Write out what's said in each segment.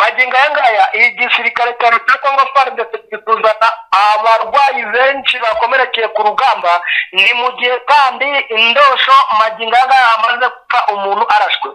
magingo aya ngaya igisirikare cyane cya kongo farudese kizana abarwayi benshi bakomerekeye ku rugamba ni mu gihe kandi indosho magingo aya ngaya hamaze gupfa umuntu arashwe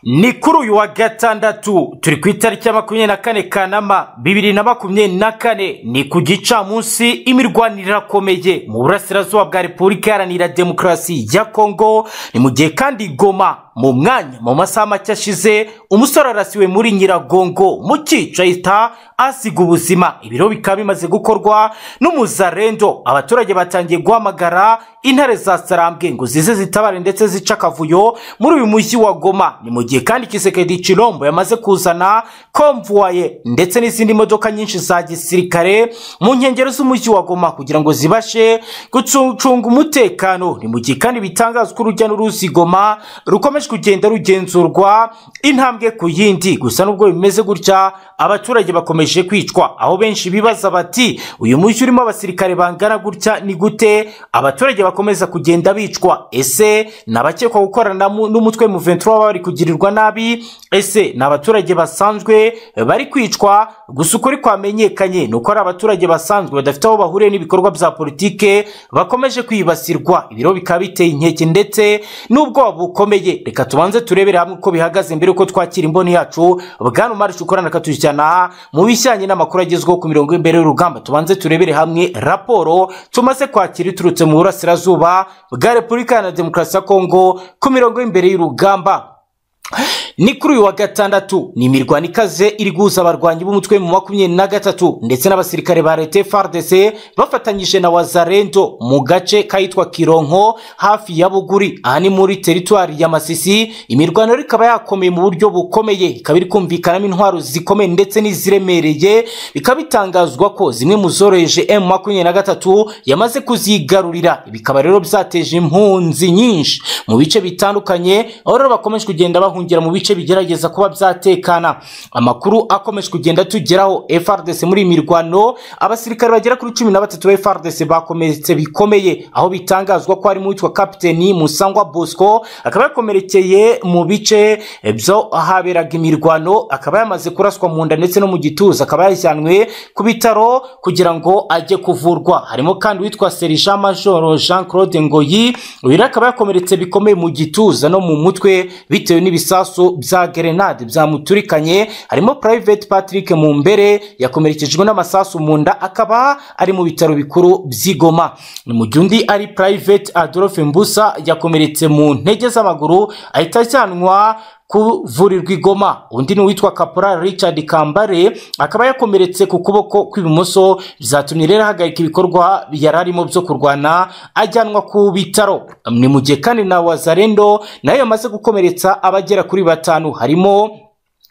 ni kuri uyu wa gatandatu turi ku itariki ya makumyabiri na kane kanama bibiri na makumyabiri na kane ni ku gicamunsi imirwanire irakomeye mu burasirazuba bwa repubulika iharanira demokarasi ya kongo ni mu gihe kandi goma mu mwanya mu masaha make ashize umusore arasiwe muri nyiragongo mu cyica ahita asiga ubuzima ibiro bikaba bimaze gukorwa n'umuzarendo abaturage batangiye guhamagara intare za sarambwe ngo zize zitabare ndetse zica akavuyo muri uyu mujyi wa goma ni mu gihe kandi kisekedi cirombo yamaze kuzana komvuwaye ndetse n'izindi modoka nyinshi za gisirikare mu nkengero z'umujyi wa goma kugira ngo zibashe gucunga umutekano ni mu gihe kandi bitangazwa urujya n'uruzi goma rukomeje kugenda rugenzurwa intambwe ku yindi gusa n'ubwo bimeze gutya abaturage bakomeje kwicwa aho benshi bibaza bati uyu mujyi urimo abasirikare bangana gutya ni gute abaturage bakomeza kugenda bicwa ese ni abakekwa gukorana mu- n'umutwe mu 23 baba bari kugirirwa nabi ese ni abaturage basanzwe bari kwicwa gusa ukuri kwamenyekanye ni uko ari abaturage basanzwe badafite aho bahuriye n'ibikorwa bya politike bakomeje kwibasirwa ibiro bikaba biteye inkeke ndetse n'ubwoba bukomeye reka tubanze turebere hamwe uko bihagaze mbere yuko twakira imboni yacu bwana umarisha ukorana akatushyana mu bijyanye n'amakuru agezweho ku mirongo y'imbere y'urugamba tubanze turebere hamwe raporo tumaze kwakira iturutse mu burasirazuba bwa repubulika iharanira demokarasi ya kongo ku mirongo y'imbere y'urugamba ni kuri uyu wa gatandatu ni imirwano ikaze iri guhuza abarwanyi b'umutwe mu makumyabiri na gatatu ndetse n'abasirikare ba leta fardc bafatanyije na wazarento mu gace kahitwa kironko hafi ya buguri aha ni muri teritwari ya masisi imirwano rero ikaba yakomeye mu buryo bukomeye ikaba iri kumvikanamo intwaro zikomeye ndetse n'iziremereye bikaba bitangazwa ko zimwe mu zoroheje m makumyabiri na gatatu yamaze kuzigarurira bikaba rero byateje impunzi nyinshi mu bice bitandukanye aho rero bakomeje kugenda bahungira mu bice bigerageza kuba byatekana amakuru akomeje kugenda tugeraho frdc muri iyi mirwano abasirikare bagera kuri cumi na batatu ba frdc bakomeretse bikomeye aho bitangazwa ko harimo uwitwa kapiteni musangwa bosco akaba yakomerekeye mu bice byo ahaberaga imirwano akaba yamaze kuraswa mu nda ndetse no mu gituza akaba yajyanwe ku bitaro kugira ngo ajye kuvurwa harimo kandi uwitwa serija majoro jean claude ngoyi uyu rero akaba yakomeretse bikomeye mu gituza no mu mutwe bitewe n'ibisasu bya gerenade byamuturikanye harimo private patrick mu mbere yakomerekejwe n'amasasu mu nda akaba ari mu bitaro bikuru by'igoma ni mu gihe undi ari private adolphe mbusa yakomeretse mu ntege z'amaguru ahita ajyanwa kuvurirwa igoma undi ni uwitwa kaporari richard kambare akaba yakomeretse ku kuboko kw'ibumoso byatumye rero ahagarika ibikorwa yari arimo byo kurwana ajyanwa ku bitaro ni mu gihe kandi na wazarendo nayo yamaze gukomeretsa abagera kuri batanu harimo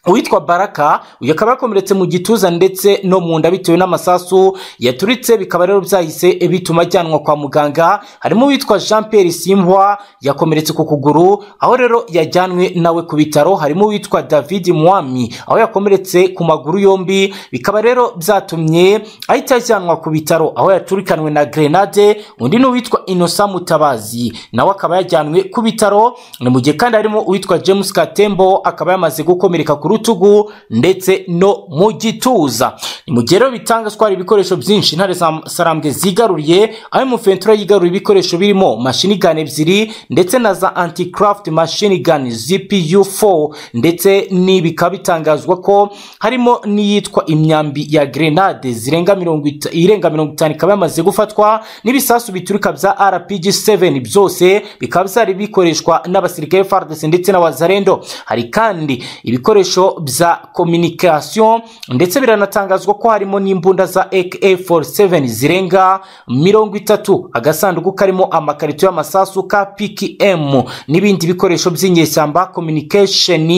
uwitwa baraka uyu akaba yakomeretse mu gituza ndetse no mu nda bitewe n'amasasu yaturitse bikaba rero byahise bituma ajyanwa kwa muganga harimo uwitwa jean pierre simbwa yakomeretse ku kuguru aho rero yajyanwe nawe ku bitaro harimo uwitwa david mwami aho yakomeretse ku maguru yombi bikaba rero byatumye ahita ajyanwa ku bitaro aho yaturikanwe na grenade undi ni uwitwa inosa mutabazi nawe akaba yajyanwe ku bitaro ni mu gihe kandi harimo uwitwa james katembo akaba yamaze gukomereka ku rutugu ndetse no mu gituza ni mu gihe rero bitangazwa hari ibikoresho byinshi intare za sarambwe zigaruriye aho imufentura yigaruriye ibikoresho birimo mashini gani ebyiri ndetse na za anticraft mashini gani zpu4 ndetse ni bikaba bitangazwa ko harimo n'iyitwa imyambi ya grenade zirenga mirongo ita- irenga mirongo itanu ikaba yamaze gufatwa n'ibisasu biturika bya rpg 7 byose bikaba byari bikoreshwa n'abasirikare fardc ndetse na wazarendo hari kandi ibikoresho bya communication ndetse biranatangazwa ko harimo n'imbunda za AK47 zirenga mirongo itatu agasanduku karimo amakarito y'amasasu ka PKM n'ibindi bikoresho by'inyeshyamba communication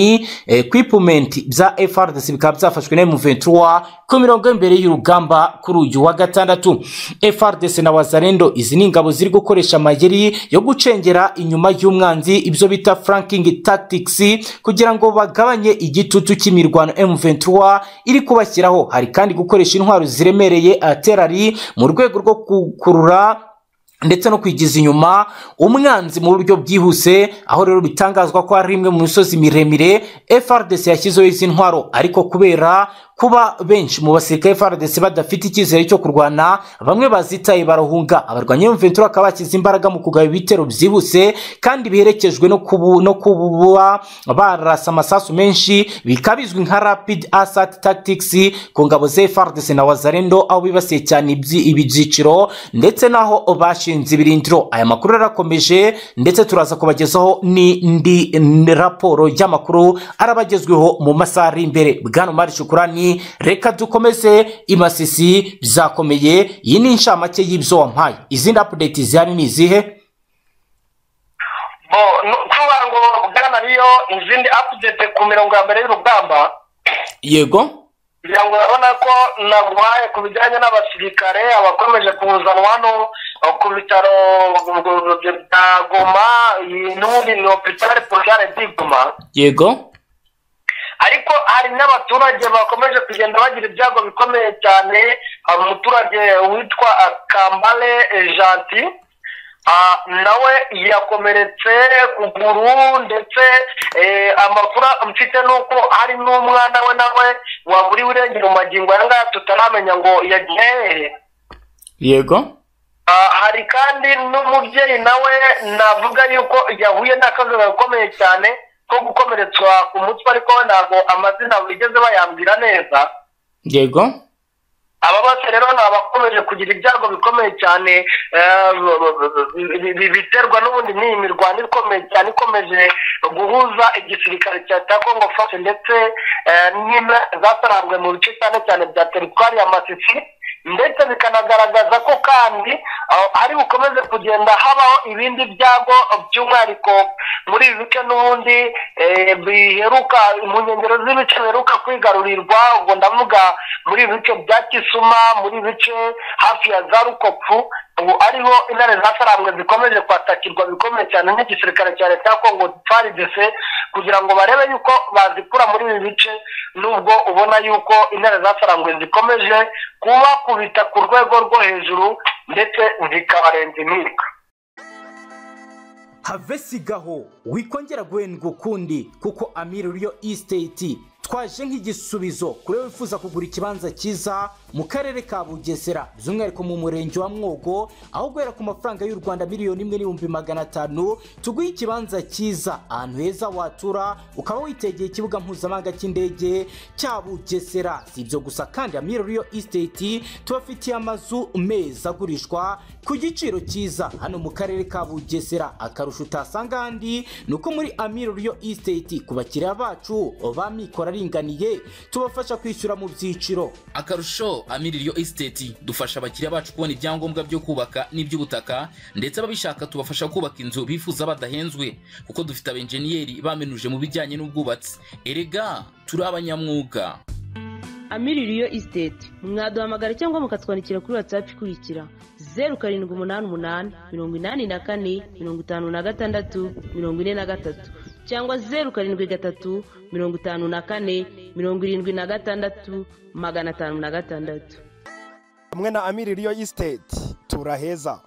equipment bya FRDC bikaba byafashwe na M23 ku mirongo imbere y'urugamba kuri uyu wa gatandatu FRDC na Wazarendo izi ni ingabo ziri gukoresha amayeri yo gucengera inyuma y'umwanzi ibyo bita flanking tactics kugira ngo bagabanye igitutu cy'imirwano M23 iri kubashyiraho hari kandi gukoresha intwaro ziremereye aterari mu rwego rwo gukurura ndetse no kwigiza inyuma umwanzi mu buryo bwihuse aho rero bitangazwa ko hari imwe mu misozi miremire frdc yashyizeho izi ntwaro ariko kubera kuba benshi mu basirikare frdc badafite icyizere cyo kurwana bamwe bazitaye barahunga abarwanyi b'imventura ventura bakaba bashyize imbaraga mu kugaba ibitero byihuse kandi biherekejwe no kubu- no kuba barasa amasasu menshi bikaba bizwi nka rapid asat tactics ku ngabo za frdc na wazarendo aho bibasiye cyane ibyi- ibi byiciro ndetse naho bashinze ibirindiro aya makuru yarakomeje ndetse turaza kubagezaho n'indi n- raporo y'amakuru arabagezweho mu masaha ari imbere bwana mari shukurani reka dukomeze imasisi bizakomeye iyi ni inshamake y'ibyo wampaye izindi apudeti zihari ni izihe bo nu- kuvuga ngo bwana niyo izindi apudete ku mirongo ya mbere y'urugamba yego kugira ngo urabona ko naguhaye ku bijyanye n'abasirikare abakomeje kuzanwa hano aho ku bitaro bya goma iyi n'ubundi ni hopitale porogare di goma yego ariko hari n'abaturage bakomeje kugenda bagira ibyago bikomeye cyane hari umuturage witwa ah, kambale eh, janti ah, nawe yakomeretse kuguru ndetse eh, amakuru mfite ni uko hari n'umwana we nawe waburiwe irengero mu magingo aya ngaya tutaramenya ngo yagiye hehe yego Ah, hari kandi n'umubyeyi nawe navuga yuko yahuye n'akazi gakomeye cyane ko gukomeretswa ku mutwe ariko we ntabwo amazina bigeze bayambwira neza yego aba bose rero ni abakomeje kugira ibyago bikomeye cyane eh, bi- bi- bi- biterwa n'ubundi n'iyi mirwano ikomeye cyane ikomeje guhuza igisirikare cya cya kongo fashe ndetse eh, n'imwe zasarambuwe mu bice cyane cyane bya teritwari ya masisi ndetse bikanagaragaza ko kandi aho hari bukomeze kugenda habaho ibindi byago by'umwihariko muri ibi bice n'ubundi eh, biheruka mu nkengero z'ibice biheruka kwigarurirwa ubwo ndavuga muri ibi bice bya kisuma muri ibi bice hafi ya za rukopu ubu ariho intare zasarambwe zikomeje kwatakirwa bikomeye cyane nk'igisirikare cya leta ya kongo frdc kugira ngo barebe yuko bazikura muri ibi bice nubwo ubona yuko intare zasarambwe zikomeje kubakubita ku rwego rwo hejuru ndetse zikabarenza imyuka havesigaho wikongera guhendwa ukundi kuko amiri uriyo isiteti twaje nk'igisubizo kuri wowe wifuza kugura ikibanza cyiza mu karere ka bugesera by'umwihariko mu murenge wa mwogo aho guhera ku mafaranga y'u rwanda miliyoni imwe n'ibihumbi magana atanu tuguhe ikibanza cyiza ahantu heza watura ukaba witegeye ikibuga mpuzamahanga cy'indege cya bugesera si ibyo gusa kandi amiri uriyo isiteti tubafitiye amazu meza agurishwa ku giciro cyiza hano mu karere ka bugesera akarusho utasanga ahandi ni uko muri amiro riyo isiteti ku bakiriya bacu ba mikoro aringaniye tubafasha kwishyura mu byiciro akarusho amiririyo esiteti dufasha abakiriya bacu kubona ibyangombwa byo kubaka n'iby'ubutaka ndetse ababishaka tubafasha kubaka inzu bifuza badahenzwe kuko dufite abenjeniyeri bamenuje mu bijyanye n'ubwubatsi erega turi abanyamwuga amiririyo isiteti mwaduhamagara cyangwa mukatwandikira kuri watsapu ikurikira zeru karindwi umunani umunani mirongo inani na kane mirongo itanu na gatandatu mirongo ine na gatatu cyangwa zeru karindwi gatatu mirongo itanu na kane mirongo irindwi na gatandatu magana atanu na gatandatu hamwe na amiri riyo isiteti turaheza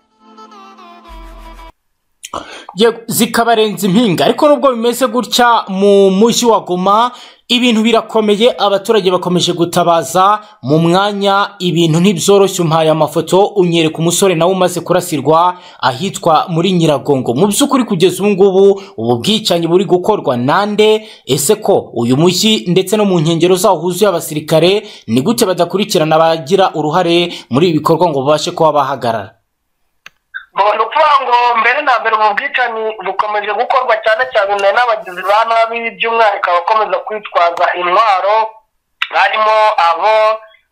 Yego, zikabarenza impinga ariko nubwo bimeze gutya mu mujyi wa goma ibintu birakomeye abaturage bakomeje gutabaza mu mwanya ibintu ntibyoroshye umpaye amafoto unyereka umusore nawe umaze kurasirwa ahitwa muri nyiragongo mu by'ukuri kugeza ubu ngubu ubu bwicanyi buri gukorwa nande ese ko uyu mujyi ndetse no mu nkengero zawo huzuye abasirikare ni gute badakurikirana abagira uruhare muri ibi bikorwa ngo babashe kuba bahagarara Ngo ni ukuvuga ngo mbere na mbere ubu bwicanyi bukomeje gukorwa cyane cyane n'abagizi ba nabi by'umwihariko abakomeza kwitwaza intwaro harimo abo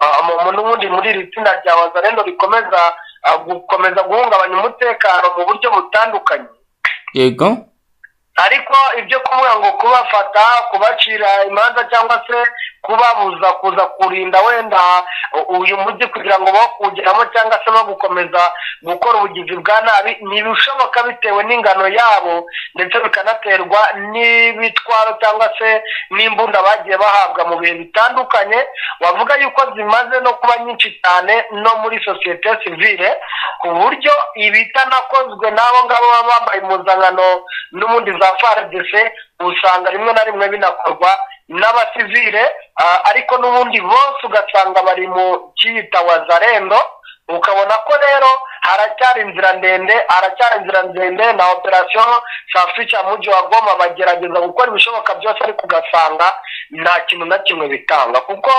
ah, mu- mu- n'ubundi muri iri tsinda rya wazarendo rikomeza ah, gukomeza guhungabanya umutekano mu buryo butandukanye yego ariko ibyo kuvuga ngo kubafata kubacira imanza cyangwa se kubabuza kuza kurinda wenda uyu mujyi kugira ngo bawugeramo cyangwa se bagukomeza gukora ubugizi bwa nabi ntibishoboka bitewe n'ingano yabo ndetse bikanaterwa n'ibitwaro cyangwa se n'imbunda bagiye bahabwa mu bihe bitandukanye wavuga yuko zimaze no kuba nyinshi cyane no muri sosiyete sivile ku buryo ibitanakozwe n'abo ngabo baba bambaye impuzankano n'ubundi za frdc usanga rimwe na rimwe binakorwa n'abasivile ah, ariko n'ubundi bose ugasanga bari mu kiyita wazarendo ukabona ko rero haracyari inzira ndende haracyari inzira ndende na operasiyo safica mujyi wa goma bagerageza gukora ibishoboka byose ariko ugasanga nta kintu na kimwe bitanga kuko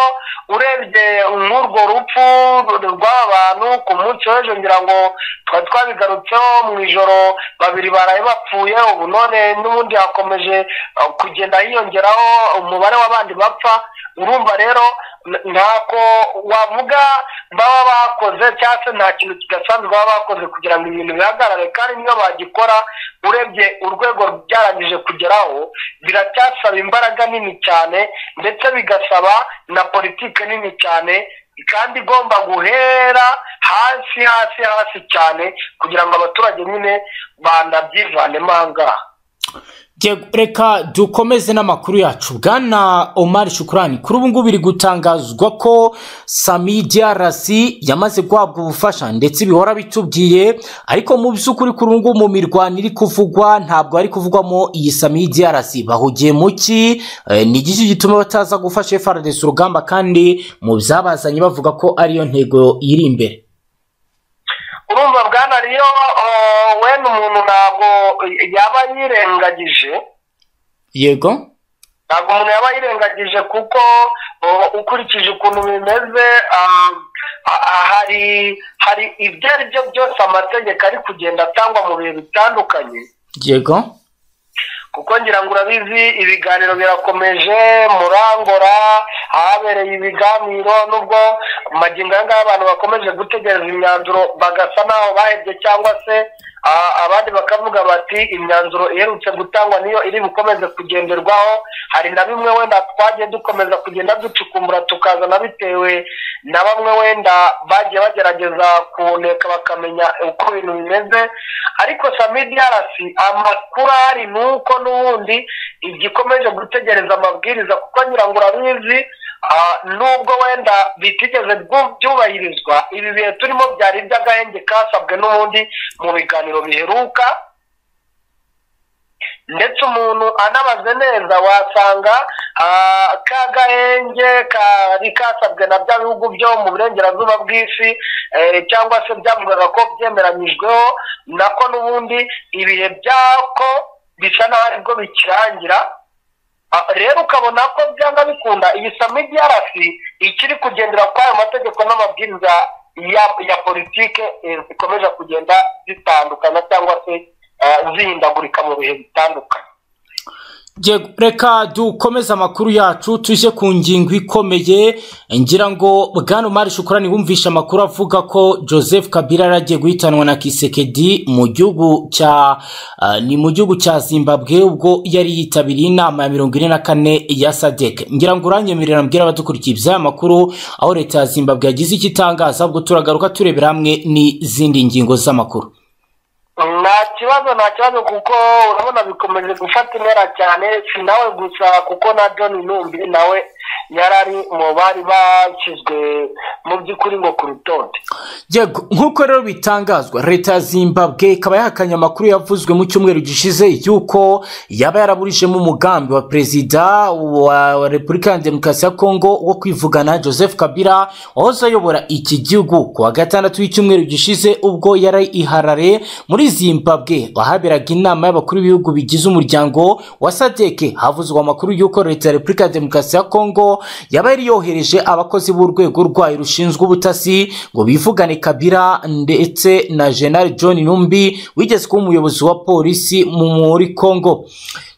urebye nk'urwo rupfu rw'aba bantu ku munsi w'ejo ngira ngo twari twabigarutseho mu ijoro babiri baraye bapfuye ubu none n'ubundi hakomeje ah, kugenda hiyongeraho umubare w'abandi bapfa urumva rero n- ntako wavuga baba bakoze cyangwa se nta kintu kidasanzwe baba bakoze kugira ngo ibintu bihagarare kandi niyo bagikora urebye urwego byarangije kugeraho biracyasaba imbaraga nini cyane ndetse bigasaba na politike nini cyane kandi igomba guhera hasi hasi hasi cyane kugira ngo abaturage nyine banabyivanemo aha ngaha Yego, reka dukomeze n'amakuru yacu bwana omar shukurani kuri ubu ngubu biri gutangazwa ko sami drc yamaze guhabwa ubufasha ndetse bihora bitubwiye ariko mu by'ukuri kuri ubu ngubu mu mirwano iri kuvugwa ntabwo hari kuvugwamo iyi sami drc bahugiye mu ki Eh, ni iki gituma bataza gufasha frdc urugamba kandi mu byabazanye bavuga ko ariyo ntego iri imbere urumva bwana rero eh, wenda umuntu ntabwo yaba yirengagije yego ntabwo umuntu yaba yirengagije kuko uh, ukurikije ukuntu bimeze uh, ha- ha- hari hari ibyo ari byo byose amategeko ari kugenda atangwa mu bihe bitandukanye yego kuko ngira ngo urabizi ibiganiro birakomeje murangora ahabereye ibiganiro n'ubwo magingo aya ngaya abantu bakomeje gutegereza imyanzuro bagasa n'aho bahebye cyangwa se ah, abandi bakavuga bati imyanzuro iherutse gutangwa niyo iri bukomeze kugenderwaho hari na bimwe wenda twagiye dukomeza kugenda ducukumbura tukazana bitewe na bamwe wenda bagiye bagerageza kuboneka bakamenya uko ibintu bimeze ariko samidi yarasi amakuru ahari ni uko n'ubundi igikomeje gutegereza amabwiriza kuko ngira ngo urabizi ah, nubwo wenda bitigeze byu- byubahirizwa ibi bihe turimo byari iby'agahenge kasabwe n'ubundi mu biganiro biheruka ndetse umuntu anabaze neza wasanga ah, ka gahenge kari kasabwe na bya bihugu byo mu burengerazuba bw'isi eh, cyangwa se byavugaga ko byemeranyijweho nako n'ubundi ibihe byako bisa n'aho aribwo bikirangira Ah, rero ukabona ko byanga bikunda iyi samidi yarasi ikiri kugendera kuri ayo mategeko n'amabwiriza ya, ya politike eh, zikomeje kugenda zitandukana cyangwa se ah, zihindagurika mu bihe bitandukanye Yego, reka dukomeze amakuru yacu tujye ku ngingo ikomeye ngira ngo bwana umari shukurani wumvishe amakuru avuga ko joseph kabila yaragiye guhitanwa na kisekedi mu gihugu cya ah, ni mu gihugu cya zimbabwe ubwo yari yitabiriye inama ya mirongo ine na kane ya sadek ngira ngo uranyemerera mbwira abadukurikiye iby'aya makuru aho leta ya zimbabwe yagize icyo itangaza ubwo turagaruka turebera hamwe n'izindi ngingo z'amakuru nta kibazo nta kibazo kuko urabona bikomeje gufata intera cyane si nawe gusa kuko na john numbi nawe yari ari mu bari bashyizwe mu by'ukuri ngo ku rutonde yego nk'uko rero bitangazwa leta ya zimbabwe ikaba yahakanye amakuru yavuzwe mu cyumweru gishize y'uko yaba yaraburijemo umugambi wa perezida wa wa repubulika ya demokarasi ya kongo wo kwivugana joseph kabila wahoze ayobora iki gihugu ku wa gatandatu w'icyumweru gishize ubwo yari iharare muri zimbabwe ahaberaga inama y'abakuru b'ibihugu bigize umuryango wa sadeke havuzwe amakuru y'uko leta ya repubulika ya demokarasi ya kongo yaba yari yohereje abakozi b'urwego rwayo rushinzwe ubutasi ngo bivugane kabira ndetse na general john numbi wigeze kuba umuyobozi wa polisi mu- muri congo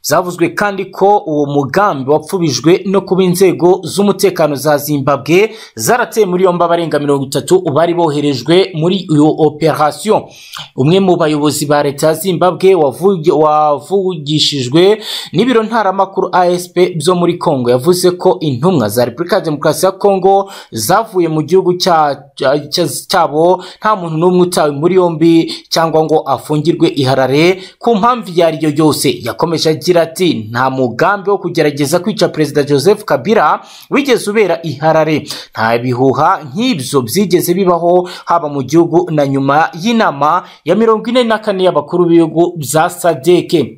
zavuzwe kandi ko uwo mugambi wapfubijwe no kuba inzego z'umutekano za zimbabwe zarateye muri yombi abarenga mirongo itatu bari boherejwe muri iyo operasiyo umwe mu bayobozi ba leta ya zimbabwe wavugi- wavugishijwe n'ibiro ntaramakuru asp byo muri congo yavuze ko intumwa za repubulika ya demokarasi ya congo zavuye mu gihugu cya- cya- cya- cyabo nta muntu n'umwe utawe muri yombi cyangwa ngo afungirwe iharare ku mpamvu iyo ari yo yose yakomeje agira ati nta mugambi wo kugerageza kwica perezida joseph kabila wigeze ubera iharare nta bihuha nk'ibyo byigeze bibaho haba mu gihugu na nyuma y'inama ya mirongo ine na kane y'abakuru b'ibihugu bya sadeke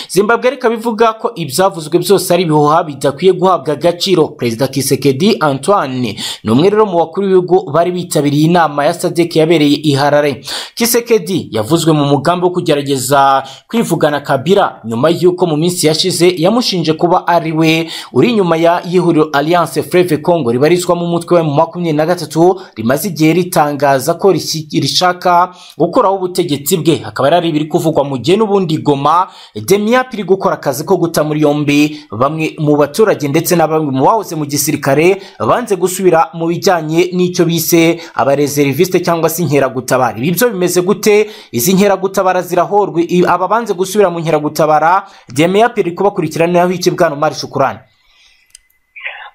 zimbabwe reka bivuga ko ibyavuzwe byose ari ibihuha bidakwiye guhabwa agaciro perezida kisekedi antoine ni umwe rero mu bakuru b'ibihugu bari bitabiriye inama ya sadek yabereye i harare kisekedi yavuzwe mu mugambi wo kugerageza kwivugana kabira nyuma y'uko mu minsi yashize yamushinje kuba ari we uri inyuma ya y'ihuriro alliance freve congo ribarizwamo umutwe wa makumyabiri na gatatu rimaze igihe ritangaza ko rishyi- rishaka gukuraho ubutegetsi bwe hakaba hari ibiri kuvugwa mu gihe n'ubundi goma demiap iri gukora akazi ko guta muri yombi bamwe mu baturage ndetse na bamwe mu bahoze mu gisirikare banze gusubira mu bijyanye n'icyo bise abareseriviste cyangwa se inkeragutabara ibi byo bimeze gute izi nkeragutabara zirahorwa i- aba banze gusubira mu nkeragutabara demiap iri kubakurikiranaho iki bwana umari shukurani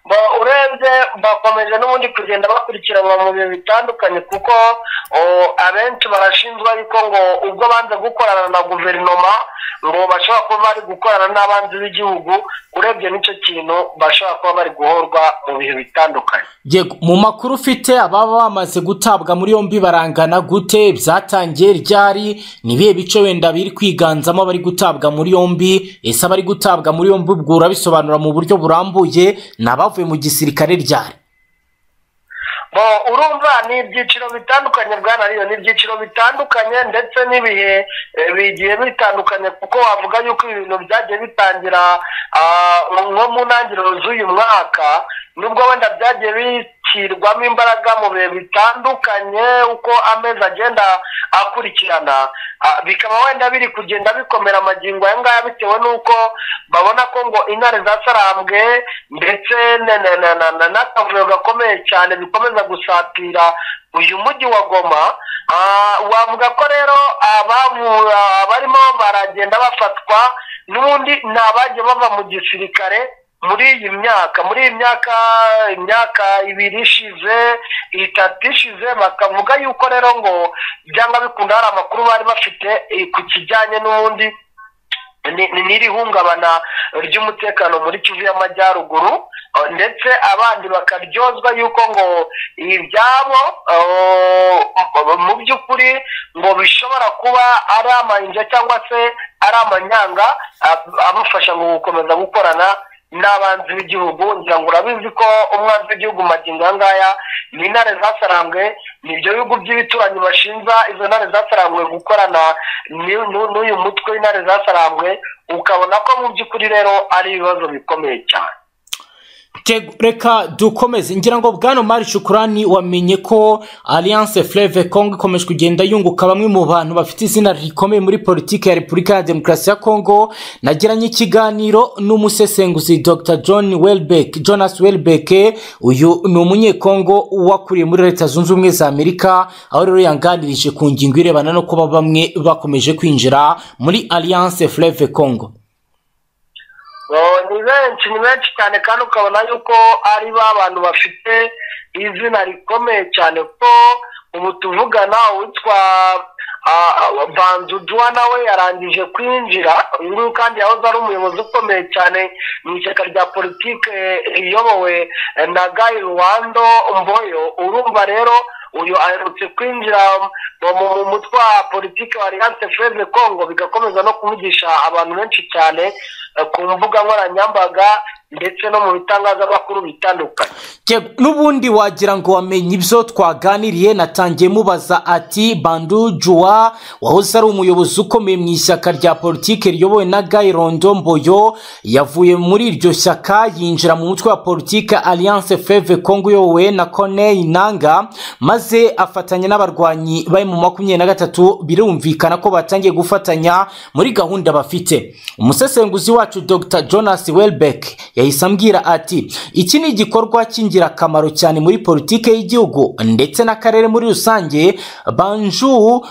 Ba- urebye bakomeje n'ubundi kugenda bakurikiranwa mu bihe bitandukanye kuko o, abenshi barashinjwa yuko ngo ubwo banze gukorana na guverinoma ngo bashobora kuba bari gukorana n'abanzi b'igihugu urebye n'icyo kintu bashobora kuba bari guhorwa mu bihe bitandukanye yego mu makuru ufite ababa bamaze gutabwa muri yombi barangana gute byatangiye ryari ni ibihe bice wenda biri kwiganzamo abari gutabwa muri yombi ese abari gutabwa muri yombi ubwo urabisobanura mu buryo burambuye ni abavuye mu gisirikare ryari bo urumva ni ibyiciro bitandukanye bwana riyo ni ibyiciro bitandukanye ndetse n'ibihe eh, bigiye bitandukanye kuko wavuga yuko ibi bintu byagiye bitangira ah, nko mu ntangiriro z'uyu mwaka nubwo wenda byagiye bishyirwamo imbaraga mu bihe bitandukanye uko amezi agenda akurikirana ah, bikaba wenda biri kugenda bikomera amagingo aya ngaya bitewe n'uko babona ko ngo intare zasarambwe ndetse na- na- na- na- na- n'akavuyo gakomeye cyane bikomeza gusatira uyu mujyi wa goma Ah, wavuga ko rero abavu- abarimo baragenda bafatwa n'ubundi ni abagiye bava mu gisirikare muri iyi myaka muri iyi myaka imyaka ibiri ishize itatu ishize bakavuga yuko rero ngo byanga bikunda hari amakuru bari bafite eh, ku kijyanye n'ubundi ni- ni- n'iri hungabana ry'umutekano muri kivu y'amajyaruguru eh, ndetse abandi bakaryozwa yuko ngo ibyabo eh, mu by'ukuri ngo bishobora kuba ari amayinja cyangwa se ari amanyanga ab- abafasha mu gukomeza gukorana n'abanzi b'igihugu ngira ngo urabizi ko umwanzi w'igihugu magingo aya ngaya ni intare zasarambwe ni ibyo bihugu by'ibituranyi bashinja izo ntare zasarambwe gukorana n'u- n'u- n'uyu mutwe w'intare zasarambwe ukabona ko mu by'ukuri rero ari ibibazo bikomeye cyane Tego, reka dukomeze ngira ngo bwana mari shukurani wamenye ko alliance fleve congo ikomeje kugenda yunguka bamwe mu bantu bafite izina rikomeye muri politiki ya repubulika ya demokarasi ya congo nagiranye ikiganiro n'umusesenguzi dr john welbeck jonas welbeck uyu ni umunyekongo wakuriye muri leta zunze ubumwe za amerika aho rero yanganirije ku ngingo irebana no kuba bamwe bakomeje kwinjira muri alliance fleve congo Oh, ni benshi ni benshi cyane kandi ukabona yuko ari ba bantu bafite izina rikomeye cyane ko ubu tuvugana uwitwa ah, ah, banzudwa nawe yarangije kwinjira uyu nguyu kandi yahoze ari umuyobozi ukomeye cyane mu ishyaka rya politike riyobowe eh, na guy rwando mboyo urumva rero uyu aherutse kwinjira mu- mu mu mutwe wa politiki wa alliance freze congo bigakomeza no kuvugisha abantu benshi cyane eh, ku mbuga nkoranyambaga ndetse no mu bitangazamakuru bitandukanye Yego, n'ubundi wagira ngo wamenye ibyo twaganiriye natangiye mubaza ati bandu juwa wahoze ari umuyobozi ukomeye mu ishyaka rya politiki riyobowe na gayi rondo mboyo yavuye muri iryo shyaka yinjira mu mutwe wa politiki alliance feve congo uyobowe na corneille nanga maze afatanya n'abarwanyi bari mu makumyabiri na gatatu birumvikana ko batangiye gufatanya muri gahunda bafite umusesenguzi wacu dr jonas welbeck yahise ambwira ati iki ni igikorwa cy'ingirakamaro cyane muri politiki y'igihugu ndetse n'akarere muri rusange banju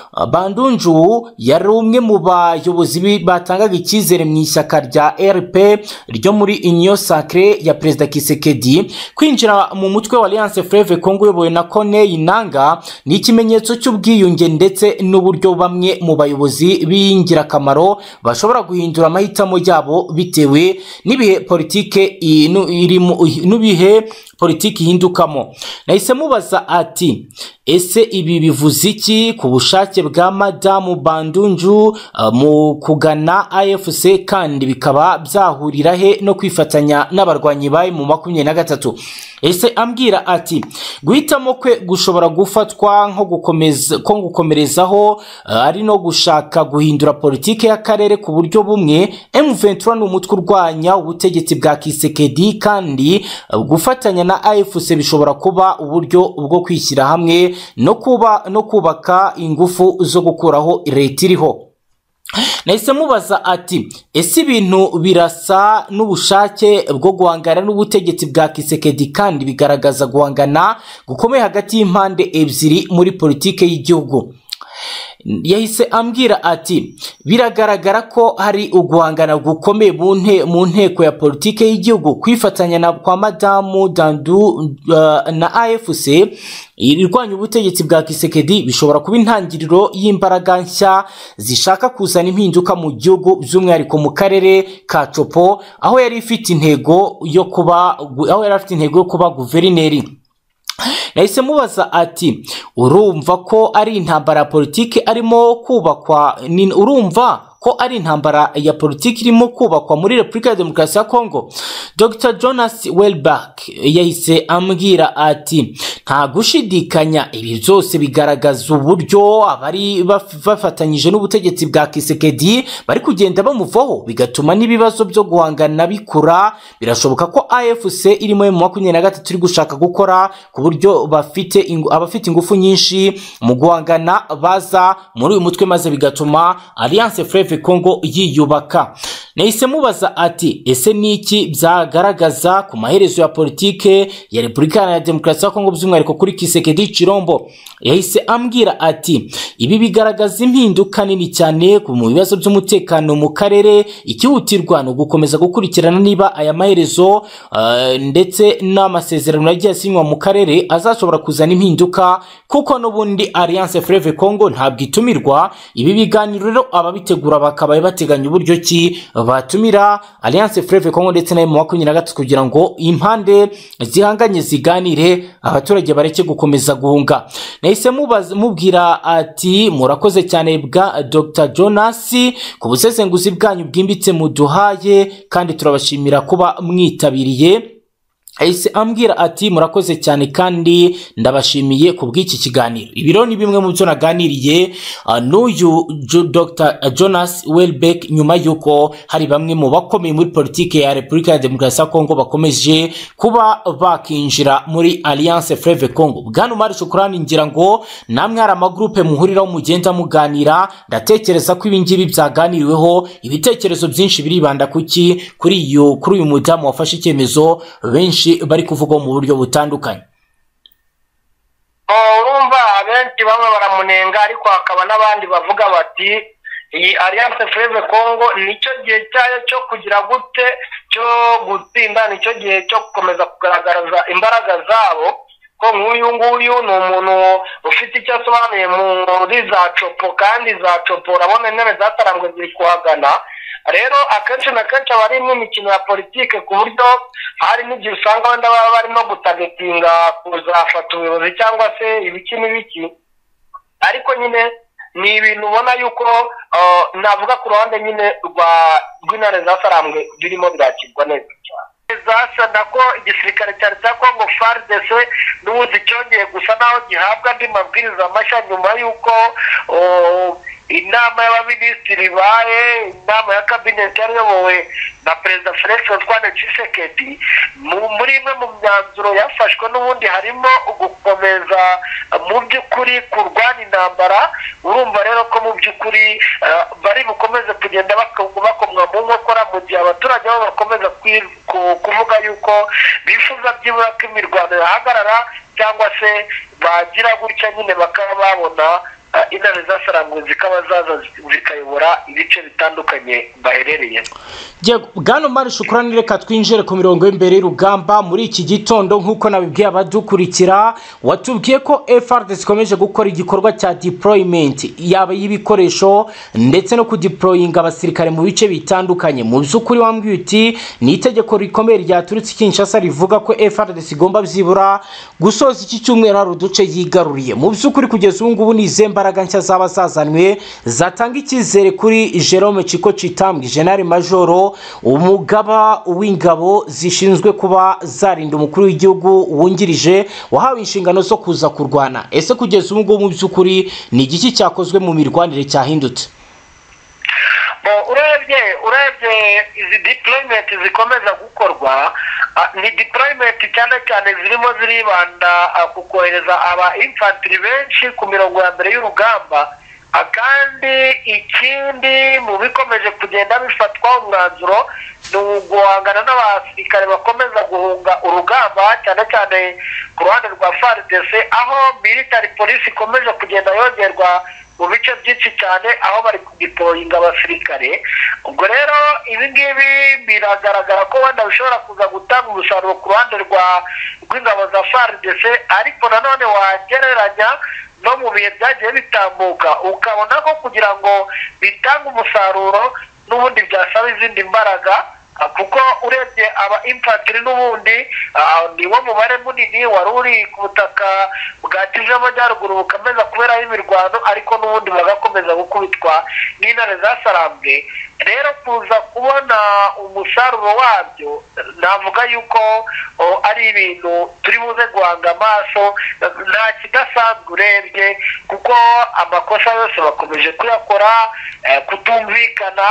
bandunju yari umwe mu bayobozi bi- batangaga icyizere mu ishyaka rya rp ryo muri union sacre ya perezida kisekedi kwinjira mu mutwe wa alliance fleve congo uyobowe na corneille nanga ni ikimenyetso cy'ubwiyunge ndetse n'uburyo bamwe mu bayobozi b'ingirakamaro bashobora guhindura amahitamo yabo bitewe n'ibihe politike i- nu- irimo n'ibihe politiki ihindukamo nahise mubaza ati ese ibi bivuze iki ku bushake bwa madamu bandunju eh, mu kugana afc kandi bikaba byahurira he no kwifatanya n'abarwanyi bayo mu makumyabiri na gatatu ese ambwira ati guhitamo kwe gushobora gufatwa nko gukomeza ko gukomerezaho eh, ari no gushaka guhindura politiki y'akarere ku buryo bumwe M23 ni umutwe urwanya ubutegetsi bwa Kisekedi kandi eh, gufatanya na AFC bishobora kuba uburyo bwo kwishyira hamwe no kuba no kubaka ingufu zo gukuraho leta iriho nahise mubaza ati ese ibintu birasa n'ubushake bwo guhangana n'ubutegetsi bwa kisekedi kandi bigaragaza guhangana gukomeye hagati y'impande ebyiri muri politike y'igihugu yahise ambwira ati biragaragara ko hari uguhangana gukomeye mu nte- mu nteko ya politike y'igihugu kwifatanya na kwa madamu dandu uh, na afc irwanya ubutegetsi bwa kisekedi bishobora kuba intangiriro y'imbaraga nshya zishaka kuzana impinduka mu gihugu by'umwihariko mu karere ka copo aho yari ifite intego yo kuba aho yari afite intego yo kuba guverineri nahise mubaza ati urumva ko ari intambara ya politiki arimo kubakwa ni- urumva ko ari intambara ya politiki irimo kubakwa muri repubulika ya demokarasi ya kongo dr jonas welback yahise ambwira ati nta gushidikanya ibi byose bigaragaza uburyo abari baf- bafatanyije n'ubutegetsi bwa kisekedi bari kugenda bamuvaho bigatuma n'ibibazo byo guhangana bikura birashoboka ko afc irimo mu makumyabiri na gatatu iri gushaka gukora ku buryo bafite ingu- abafite ingufu nyinshi mu guhangana baza muri uyu mutwe maze bigatuma alliance fleve congo yiyubaka nahise mubaza ati ese ni iki byagaragaza ku maherezo ya politike ya repubulika ya demokarasi ya kongo by'umwihariko kuri kisekedi cirombo yahise ambwira ati ibi bigaragaza impinduka nini cyane ku mu bibazo by'umutekano mu karere ikihutirwa ni ugukomeza gukurikirana niba aya maherezo eh, ndetse n'amasezerano yagiye asinywa mu karere azashobora kuzana impinduka kuko n'ubundi alliance fleve congo ntabwo itumirwa ibi biganiro rero ababitegura bakaba bateganya uburyo ki batumira alliance fleve congo ndetse na makumyabiri na gatatu kugira ngo impande zihanganye ziganire abaturage bareke gukomeza guhunga nahise mubaza- mubwira ati murakoze cyane bwa dr jonas ku busesenguzi bwanyu bwimbitse muduhaye kandi turabashimira kuba mwitabiriye ahise ambwira ati murakoze cyane kandi ndabashimiye ku bw'iki kiganiro ibi rero ni bimwe mu byo naganiriye uh, n'uyu Jo- dr jonas welbeck nyuma y'uko hari bamwe mu bakomeye muri politiki ya repubulika ya demokarasi ya kongo bakomeje kuba bakinjira muri alliance fleve congo bwana umari shukurani ngira ngo namwe hari amagurupe muhuriraho mugenda muganira ndatekereza ko ibi ngibi byaganiriweho ibitekerezo byinshi biribanda kuki kuri iyo kuri uyu mudamu wafashe icyemezo benshi bari kuvugaho mu buryo butandukanye Oh, urumva abenshi bamwe baramunenga ariko hakaba n'abandi bavuga bati iyi alliance fleve congo nicyo gihe cyayo cyo kugira gute cyo gutsinda nicyo gihe cyo gukomeza kugaragaza imbaraga zabo ko nk'uyu nguyu ni umuntu ufite icyo asobanuye muri za copo kandi za copo urabona intebe zatarambwe ziri kuhagana rero akenshi na kenshi aba ari n'imikino ya politike ku buryo hari n'igihe usanga wenda baba barimo gutagetinga kuzafata ubuyobozi cyangwa se ibiki n'ibiki ariko nyine ni ibintu ubona yuko uh, navuga ku ruhande nyine rwa rw'intare za sarambwe birimo birakirwa neza cyane zasana ko igisirikare cyari cya kongo fardc n'ubundi cyongeye gusa naho gihabwa andi mabwiriza mashya nyuma y'uko oh, inama y'abaminisitiri ibaye inama ya kabineti yari iyobowe na perezida felix antoine tshisekedi mu- muri imwe mu myanzuro yafashwe n'ubundi harimo gukomeza eh, mu by'ukuri kurwana intambara urumva rero ko mu by'ukuri eh, bari bukomeze kugenda bako- bakomwa mu nkokora mu gihe abaturage bo bakomeza kwi- ku- kuvuga yuko bifuza byibura ko imirwano yahagarara cyangwa se bagira gutya nyine bakaba babona eh, intare zasaranguwe zikaba zaza zikayobora ibice bitandukanye baherereyemo Yego, bwana mari shukurani reka twinjire ku mirongo y'imbere y'urugamba muri iki gitondo nk'uko nabibwiye abadukurikira watubwiye ko FRDC ikomeje gukora igikorwa cya deployment yaba y'ibikoresho ndetse no kudeployinga abasirikare mu bice bitandukanye mu by'ukuri wambwiye uti ni itegeko rikomeye ryaturutse i Kinshasa rivuga ko FRDC igomba byibura gusoza iki cyumweru hari uduce yigaruriye mu by'ukuri kugeza ubu ngubu ni izihe mbaraga nshya zaba zazanywe zatanga icyizere kuri Jerome Chiko Chitambwe General Majoro umugaba w'ingabo zishinzwe kuba zarinda umukuru w'igihugu wungirije wahawe inshingano zo kuza kurwana ese kugeza ubu ngubu mu by'ukuri ni igiki cyakozwe mu mirwanire cyahindutse Bo, urebye urebye izi deployment zikomeza gukorwa ah, ni deployment cyane cyane zirimo ziribanda ah, ku kohereza aba infantry benshi ku mirongo ya mbere y'urugamba Ah, kandi ikindi mu bikomeje kugenda bifatwaho umwanzuro ni uguhangana n'abasirikare bakomeza guhunga urugamba cyane cyane ku ruhande rwa FARDC aho military police ikomeje kugenda yongerwa mu bice byinshi cyane aho bari kudiployinga abasirikare ubwo rero ibi ngibi biragaragara ko wenda bishobora kuza gutanga umusaruro ku ruhande rwa rw'ingabo za FARDC ariko nanone wagereranya no mu bihe byagiye bitambuka ukabona ko kugira ngo bitange umusaruro n'ubundi byasaba izindi mbaraga ah, kuko urebye aba infantry n'ubundi ah, ni wo mubare munini wari uri ku butaka bwa kivu y'amajyaruguru bukomeza kuberaho imirwano ariko n'ubundi bagakomeza gukubitwa n'intare zasarambwe rero kuza kubona umusaruro wabyo navuga yuko o, ari ibintu turi buze guhanga amaso nta kidasanzwe urebye kuko amakosa yose bakomeje kuyakora eh, kutumvikana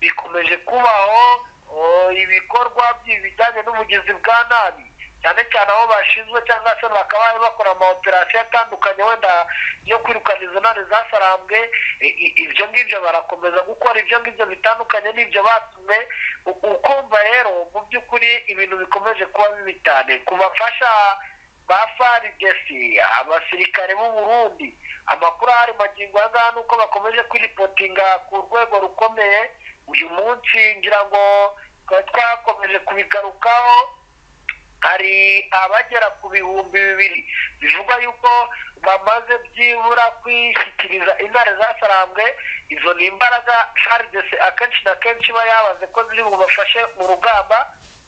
bikomeje kubaho o, ibikorwa by- bijyanye n'ubugizi bwa nabi cyane cyane aho bashinzwe cyangwa se bakaba bari bakora amaoperasiyo atandukanye wenda yo kwirukana izo ntare zasarambwe I- i- ibyo ngibyo barakomeza gukora ibyo ngibyo bitandukanye n'ibyo batumwe U- ukumva rero mu by'ukuri ibintu bikomeje kuba bibi cyane ku bafasha ba faridesi abasirikare b'u Burundi amakuru ahari magingo aya ngaya nuko bakomeje kwiripotinga ku rwego rukomeye uyu munsi ngira ngo twari twakomeje kubigarukaho hari abagera ku bihumbi bibiri bivugwa yuko bamaze byibura kwishyikiriza intare zasarambwe izo ni imbaraga faridesi akenshi na kenshi iba yabaze ko ziri bubafashe mu rugamba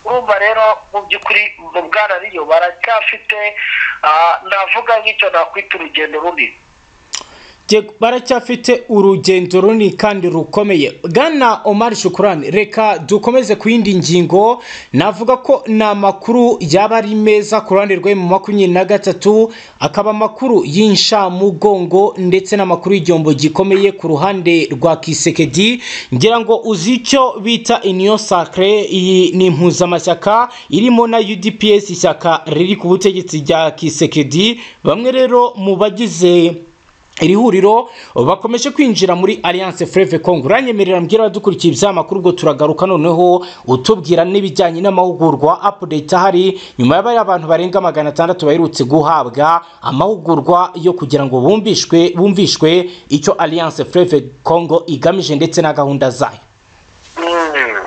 urumva rero mu by'ukuri mu bwana riyo baracyafite ah, navuga nk'icyo nakwita urugendo runini Yego, baracyafite urugendo runini kandi rukomeye gana omar shukurani reka dukomeze ku yindi ngingo navuga ko ni amakuru yaba ari meza ku ruhande rwe mu makumyabiri na gatatu akaba amakuru y'inshamugongo ndetse n'amakuru y'igihombo gikomeye ku ruhande rwa kisekedi ngira ngo uzi icyo bita iniyo sakre iyi ni impuzamashyaka irimo na udps ishyaka riri ku butegetsi rya kisekedi bamwe rero mu bagize iri huriro bakomeje kwinjira muri alliance freve congo uranyemerera mbwira abadukurikiye ibyamakuru ubwo turagaruka noneho utubwira n'ibijyanye n'amahugurwa update ahari nyuma y'abari abantu barenga magana atandatu baherutse guhabwa amahugurwa yo kugira ngo bumvishwe bumvishwe icyo alliance freve congo igamije ndetse na gahunda zayo Mm.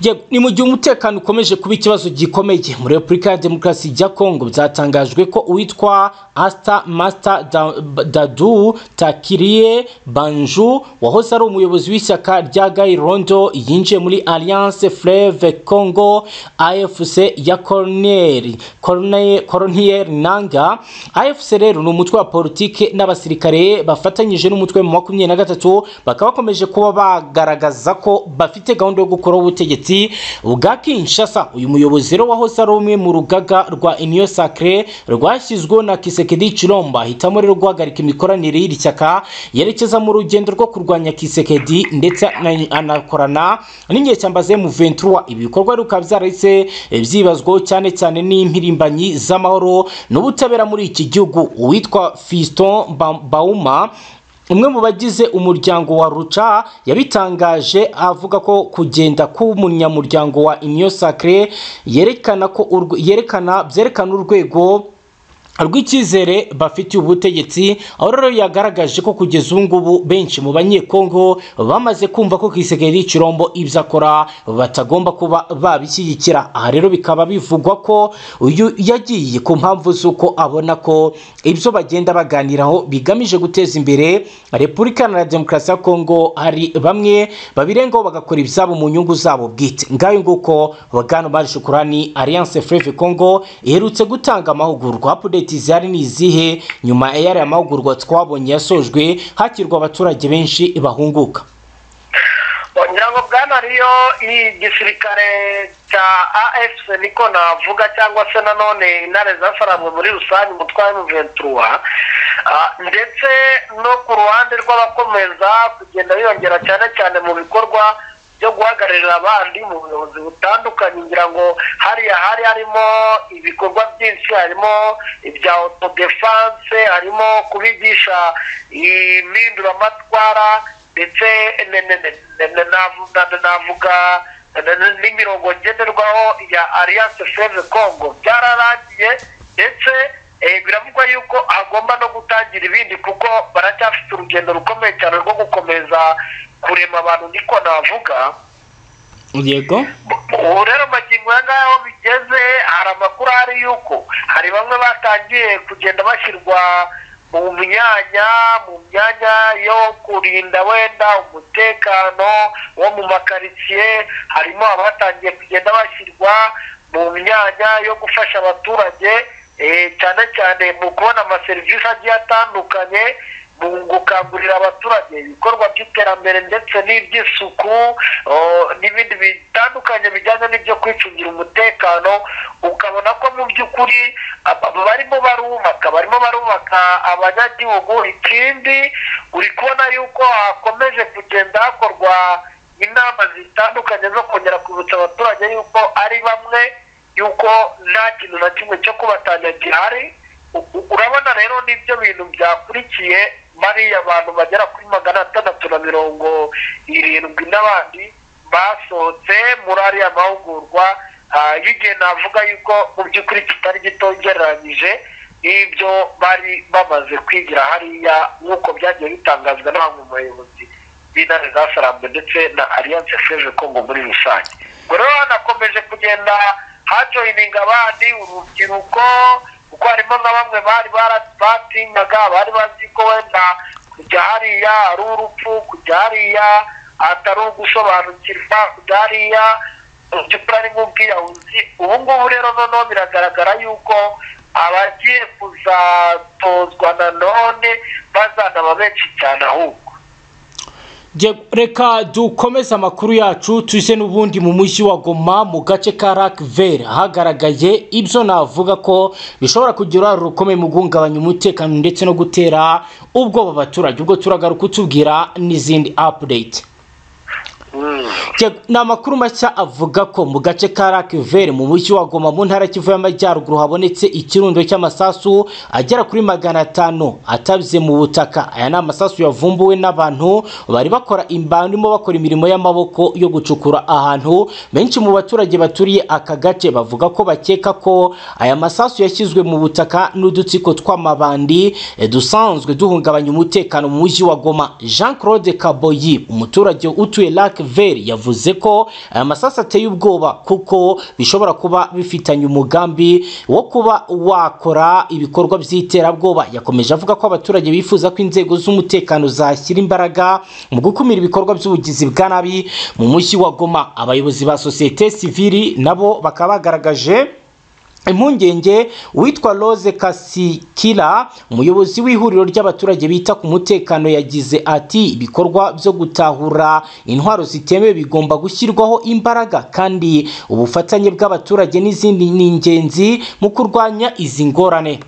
Yego, ni mu gihe umutekano ukomeje kuba ikibazo gikomeye muri repubulika ya demokarasi ya kongo byatangajwe ko uwitwa asta master Da- dadu takiriye banju wahoze ari umuyobozi w'ishyaka rya gayirondo yinjiye muri alliance fleve congo afc ya cornel Corne- Corneille Nanga AFC rero ni umutwe wa politike n'abasirikare bafatanyije n'umutwe mu makumyabiri na gatatu bakaba bakomeje kuba bagaragaza ko bafite gahunda yo gukuraho ubutegetsi bwa Kinshasa uyu muyobozi rero wahoze ari umwe mu rugaga rwa Union Sacrée rwashyizweho na Kisekedi Chilomba hitamo rero guhagarika imikoranire y'iri shyaka yerekeza mu rugendo rwo kurwanya Kisekedi ndetse ana- anakorana n'inyeshyamba ze mu 23 ibi bikorwa rero bikaba byarahise eh, byibazwaho cyane cyane n'impirimbanyi z'amahoro n'ubutabera muri iki gihugu uwitwa Fiston Ba- Bauma umwe mu bagize umuryango wa ruca yabitangaje avuga ko kugenda k'umunyamuryango wa Union Sacrée yerekana ko urwe- yerekana byerekana urwego rw'icyizere bafitiye ubutegetsi aho rero yagaragaje ko kugeza ubu ngubu benshi mu banyekongo bamaze kumva ko kisekedi kirombo ibyo akora batagomba kuba babishyigikira aha rero bikaba bivugwa ko uyu yagiye ku mpamvu z'uko abona ko ibyo bagenda baganiraho bigamije guteza imbere repubulika iharanira demokarasi ya kongo hari bamwe babirengaho bagakora ibyabo mu nyungu zabo bwite ngayo nguko bwana mari shukurani alliance freve congo iherutse gutanga amahugurwa apudeti zihari ni izihe nyuma y'aya mahugurwa twabonye yasojwe hakirwa abaturage benshi bahunguka ngira ngo bwana riyo igisirikare cya afc niko navuga cyangwa se nanone intare zasaranzwe muri rusange umutwe wa emuventura ndetse no ku ruhande rw'abakomeza kugenda biyongera cyane cyane mu bikorwa byo guhagararira abandi mu buyobozi butandukanye ngira ngo hariya hari harimo ibikorwa byinshi harimo ibya autodefense harimo kubigisha impinduramatwara ndetse ne- ne- ne- ne- ne- navuga navuga ne- ne- n'imirongo ngenderwaho ya alliance save congo byararangiye ndetse eh, biravugwa yuko hagomba no gutangira ibindi kuko baracyafite urugendo rukomeye cyane rwo gukomeza kurema abantu niko navuga yego ubu rero magingo aya ngaya aho bigeze hari amakuru ahari yuko hari bamwe batangiye kugenda bashyirwa mu myanya mu myanya yo kurinda wenda umutekano wo mu makaritsiye harimo abatangiye kugenda bashyirwa mu myanya yo gufasha abaturage eh, cyane cyane mu kubona amaserivisi agiye atandukanye mu gukangurira abaturage ibikorwa by'iterambere ndetse n'iby'isuku o, n'ibindi bitandukanye bijyanye n'ibyo kwicungira umutekano ukabona ko mu by'ukuri aba- aba barimo barubaka barimo barubaka abanyagihugu ikindi uri kubona yuko hakomeje kugenda hakorwa inama zitandukanye zo kongera kwibutsa abaturage yuko ari bamwe yuko nta kintu na kimwe cyo kubatanya gihari U- u- urabona rero n'ibyo bintu byakurikiye bariya abantu bagera kuri magana atandatu na mirongo irindwi n'abandi basohotse muri ariya mahugurwa ah, y'igihe navuga yuko mu by'ukuri kitari gito ugereranyije n'ibyo bari bamaze kwigira hariya nk'uko byagiye bitangazwa n'abamwe mu bayobozi b'intare zasarambe ndetse na alliance freve congo muri rusange ubwo rero hanakomeje kugenda hajoyininga abandi urubyiruko kuko harimo na bamwe bari bara- batinyaga bari bazi ko wenda kujya hariya ari urupfu kujya hariya atari ugusobanukirwa kujya hariya by'ukuri ari nk'ubwiyahuzi ubu ngubu rero noneho biragaragara yuko abagiye kuzatozwa nanone bazanaba benshi cyane ahubwo Je- reka dukomeze amakuru yacu tuje n'ubundi mu mujyi wa goma mu gace ka rakvere hagaragaye ibyo navuga ko bishobora kugira uruhare rukomeye mu guhungabanya umutekano ndetse no gutera ubwoba abaturage ubwo turagaruka utubwira n'izindi update Je- ni amakuru mashya avuga ko mu gace ka rakiveri mu mujyi wa goma mu ntara ya kivu y'amajyaruguru habonetse ikirundo cy'amasasu agera kuri magana atanu atabye mu butaka aya ni amasasu yavumbuwe n'abantu bari bakora imbanimo bakora imirimo y'amaboko yo gucukura ahantu benshi mu baturage baturiye aka gace bavuga ko bakeka ko aya masasu yashyizwe mu butaka n'udutsiko tw'amabandi eh, dusanzwe duhungabanya umutekano mu mujyi wa goma jean claude kaboyi umuturage utuye lac vert yavuze ko aya masasu ateye ubwoba kuko bishobora kuba bifitanye umugambi wo kuba wakora ibikorwa by'iterabwoba yakomeje avuga ko abaturage bifuza ko inzego z'umutekano zashyira imbaraga mu gukumira ibikorwa by'ubugizi bwa nabi mu mujyi wa goma abayobozi ba sosiyete sivili nabo bakaba bagaragaje impungenge witwa rose kasikira umuyobozi w'ihuriro ry'abaturage bita ku mutekano yagize ati ibikorwa byo gutahura intwaro zitemewe bigomba gushyirwaho imbaraga kandi ubufatanye bw'abaturage n'izindi ni ingenzi mu kurwanya izi ngorane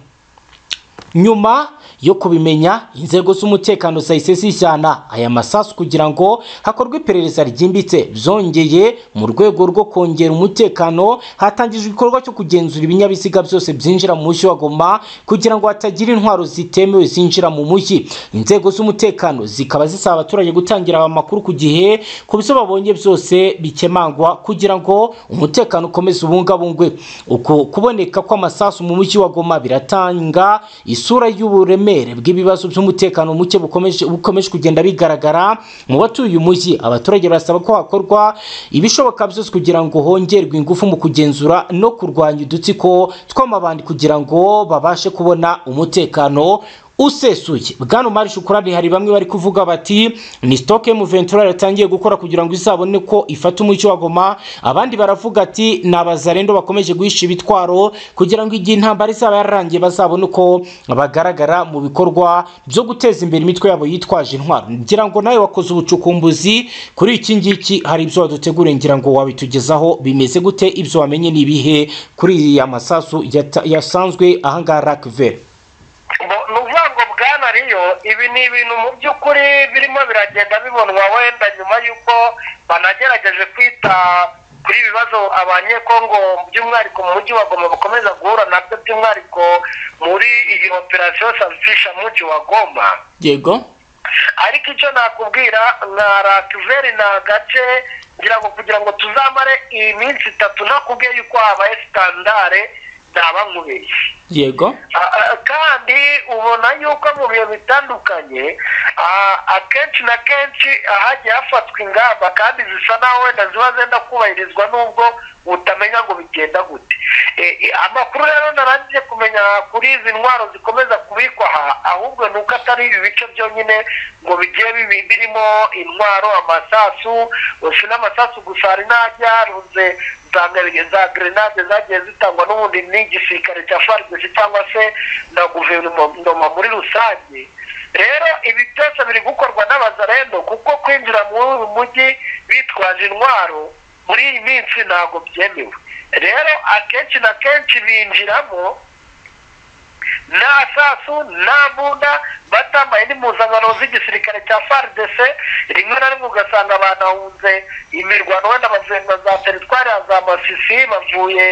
nyuma yo kubimenya inzego z'umutekano zahise zijyana aya masasu kugira ngo hakorwe iperereza ryimbitse byongeye mu rwego rwo kongera umutekano hatangijwe igikorwa cyo kugenzura ibinyabiziga byose byinjira mu mujyi wa goma kugira ngo hatagira intwaro zitemewe zinjira mu mujyi inzego z'umutekano zikaba zisaba abaturage gutangira aba makuru ku gihe ku byo babonye byose bikemangwa kugira ngo umutekano ukomeze ubungabungwe uku kuboneka kw'amasasu mu mujyi wa goma biratanga isura y'uburemere bw'ibibazo by'umutekano muke bukomeje bukomeje kugenda bigaragara mu batuye umujyi abaturage barasaba ko hakorwa ibishoboka byose kugira ngo hongerwe ingufu mu kugenzura no kurwanya udutsiko tw'amabandi kugira ngo babashe kubona umutekano usesuye bwana umari shukurani hari bamwe bari kuvuga bati ni sitoke mu ventura yatangiye gukora kugira ngo izabone ko ifata umucyo wa goma abandi baravuga ati ni abazarendo bakomeje guhisha ibitwaro kugira ngo igihe intambara izaba yararangiye bazabone uko bagaragara mu bikorwa byo guteza imbere imitwe yabo yitwaje intwaro ngira ngo nawe wakoze ubucukumbuzi kuri iki ngiki hari ibyo wadutegure ngira ngo wabitugezaho bimeze gute ibyo wamenye ni ibihe kuri ya masasu yata- yasanzwe ahangaha rakiveri Bo- ni ukuvuga ngo bwana riyo ibi ni ibintu mu by'ukuri birimo biragenda bibonwa wenda nyuma y'uko banagerageje kwita kuri ibi bibazo abanyekongo by'umwihariko mu mujyi wa goma bakomeza guhura nabyo by'umwihariko muri iyi operasiyo safisha mujyi wa goma yego ariko icyo nakubwira nka rakiveri ni agace ngira ngo kugira ngo tuzamare iminsi itatu ntakubwiye yuko habaye sitandare ntabankubeshye yego Ah, ah, kandi ubona yuko mu bihe bitandukanye ah, akenshi na kenshi hagiye hafatwa ingamba kandi zisa naho wenda ziba zenda kubahirizwa nubwo utamenya ngo bigenda gute Eh, eh, amakuru rero narangije kumenya kuri izi ntwaro zikomeza kubikwa aha ahubwo ni uko atari ibi bice byonyine ngo bigiye bibi- birimo intwaro amasasu eh, si n'amasasu gusa hari n'ajyarunze za gre- za grenade zagiye zitangwa n'ubundi n'igisirikare cya farumasi cyangwa se na guverinoma muri rusange rero ibi byose biri gukorwa n'abazarendo kuko kwinjira muri uyu mujyi bitwaje intwaro muri iyi minsi ntabwo byemewe rero akenshi na kenshi binjiramo nta sasu nta mbunda batambaye n'impuzankano z'igisirikare cya FARDC rimwe na rimwe ugasanga banahunze imirwano wenda bazenga za teritwari ya za masisi bavuye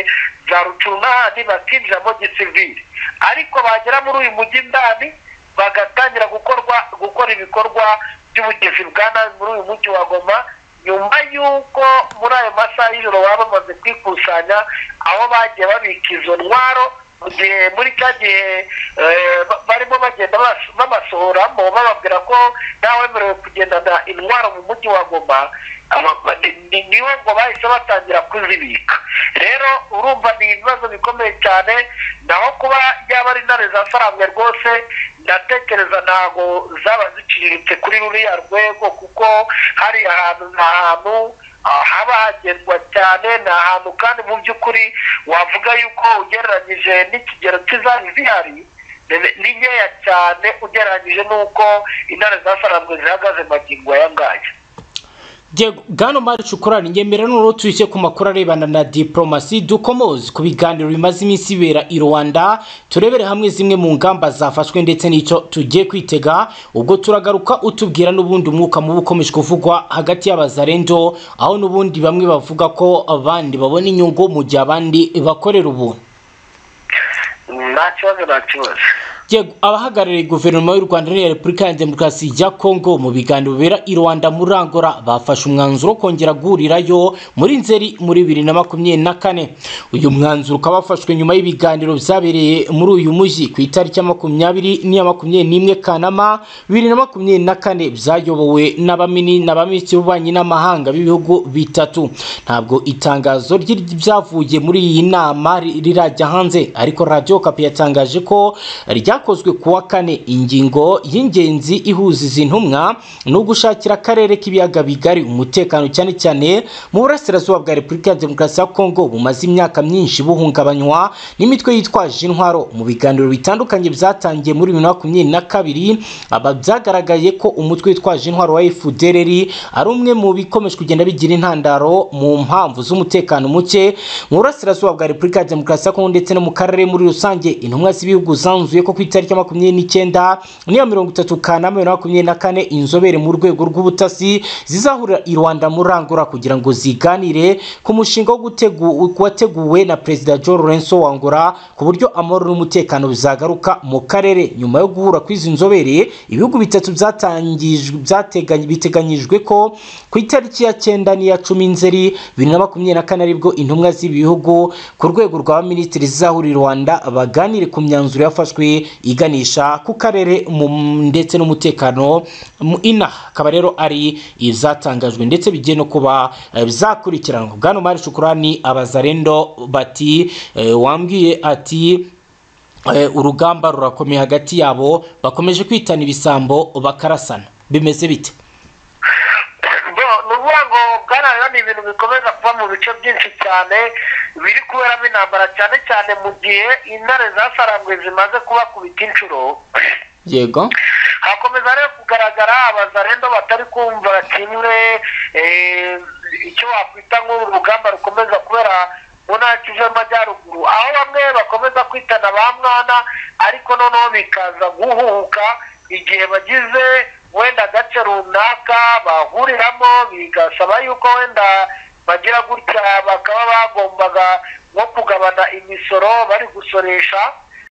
za rucuna n'ahandi bakinjiramo gisivili ariko bagera muri uyu mujyi ndani bagatangira gukorwa gukora ibikorwa by'ubugizi bwa nabi muri uyu mujyi wa goma nyuma y'uko muri ayo masaha y'ijoro baba bamaze kwikusanya aho bagiye babika izo ntwaro mu gihe muri cya gihe eh, ba- barimo bagenda bas- babasohoramo bababwira ko ntawemerewe kugendana intwaro mu mujyi wa goma aba- ba- ni- ni- niho ngo bahise batangira kuzibika rero urumva ni ibibazo bikomeye cyane naho kuba yaba ari intare za faranga rwose ndatekereza ntabwo zaba ziciriritse kuri ruriya rwego kuko hari ahantu ni ahantu ah, haba hagendwa cyane ni ahantu kandi mu by'ukuri wavuga yuko ugereranyije n'ikigero cy'izari zihari ni- ni nkeya cyane ugereranyije n'uko intare za faranga zihagaze magingo aya ngaya yego bwana mari shukurani ngemera n'uruhu tuyishye ku makuru arebana na diporomasi dukomoze ku biganiro bimaze iminsi bibera i rwanda turebere hamwe zimwe mu ngamba zafashwe ndetse n'icyo tugiye kwitega ubwo turagaruka utubwira n'ubundi umwuka mubi ukomeje kuvugwa hagati y'abazarendo aho n'ubundi bamwe bavuga ko abandi babona inyungu mu gihe abandi bakorera ubuntu nta kibazo nta kibazo Yego, abahagarariye guverinoma y'u rwanda n'iya repubulika ya demokarasi ya kongo mu biganiro bibera i rwanda muri rangora bafashe umwanzuro wo kongera guhurirayo muri nzeri muri bibiri na makumyabiri na kane uyu mwanzuro ukaba wafashwe nyuma y'ibiganiro byabereye muri uyu mujyi ku itariki ya makumyabiri n'iya makumyabiri n'imwe kanama bibiri na makumyabiri na kane byayobowe n'abamini n'abaminisitiri b'ububanyi n'amahanga b'ibihugu bitatu ntabwo itangazo ry'ibyavuye muri iyi nama ri- rirajya hanze ariko radiyo kapi yatangaje ko rya cyakozwe ku wa kane ingingo y'ingenzi ihuza izi ntumwa ni ugushakira akarere k'ibiyaga bigari umutekano cyane cyane mu burasirazuba bwa repubulika ya demokarasi ya kongo bumaze imyaka myinshi buhungabanywa n'imitwe yitwaje intwaro mu biganiro bitandukanye byatangiye muri bibiri na makumyabiri na kabiri aba byagaragaye ko umutwe witwaje intwaro wa fdrr ari umwe mu bikomeje kugenda bigira intandaro mu mpamvu z'umutekano muke mu burasirazuba bwa repubulika ya demokarasi ya kongo ndetse no mu karere muri rusange intumwa z'ibihugu zanzuye ko ku itariki ya makumyabiri n'icyenda n'iya mirongo itatu kanama bibiri na makumyabiri na kane inzobere mu rwego rw'ubutasi zizahurira i rwanda muri angora kugira ngo ziganire ku mushinga wo gutegura wateguwe na perezida Joe Lorenzo wa Angola ku buryo amahoro n'umutekano bizagaruka mu karere nyuma yo guhura kw'izi nzobere ibihugu bitatu byatangijwe byateganye biteganyijwe ko ku itariki ya cyenda n'iya cumi nzeri bibiri na makumyabiri na kane aribwo intumwa z'ibi bihugu ku rwego rwa minisitiri zizahurira i Rwanda baganire ku myanzuro yafashwe iganisha ku karere mu- ndetse n'umutekano mu ina akaba rero ari izatangajwe ndetse bigiye no kuba eh, bizakurikiranwa bwana mari shukurani abazarendo bati eh, wambwiye ati eh, urugamba rurakomeye hagati yabo bakomeje kwitana ibisambo bakarasana bimeze bite bo ni ukuvuga ngo bwana rero ni ibintu bikomeza kuba mu bice byinshi cyane biri kuberamo intambara cyane cyane mu gihe intare zasaranguye zimaze kubakubita inshuro yego hakomeza rero kugaragara abazarendo batari kumva kimwe eh, icyo wakwita nk'uru rugamba rukomeza kubera mu ntara kivu y'amajyaruguru aho bamwe bakomeza kwitana ba mwana ariko noneho bikaza guhuhuka igihe bagize wenda agace runaka bahuriramo bigasaba yuko wenda bagira gutya bakaba bagombaga nko kugabana imisoro bari gusoresha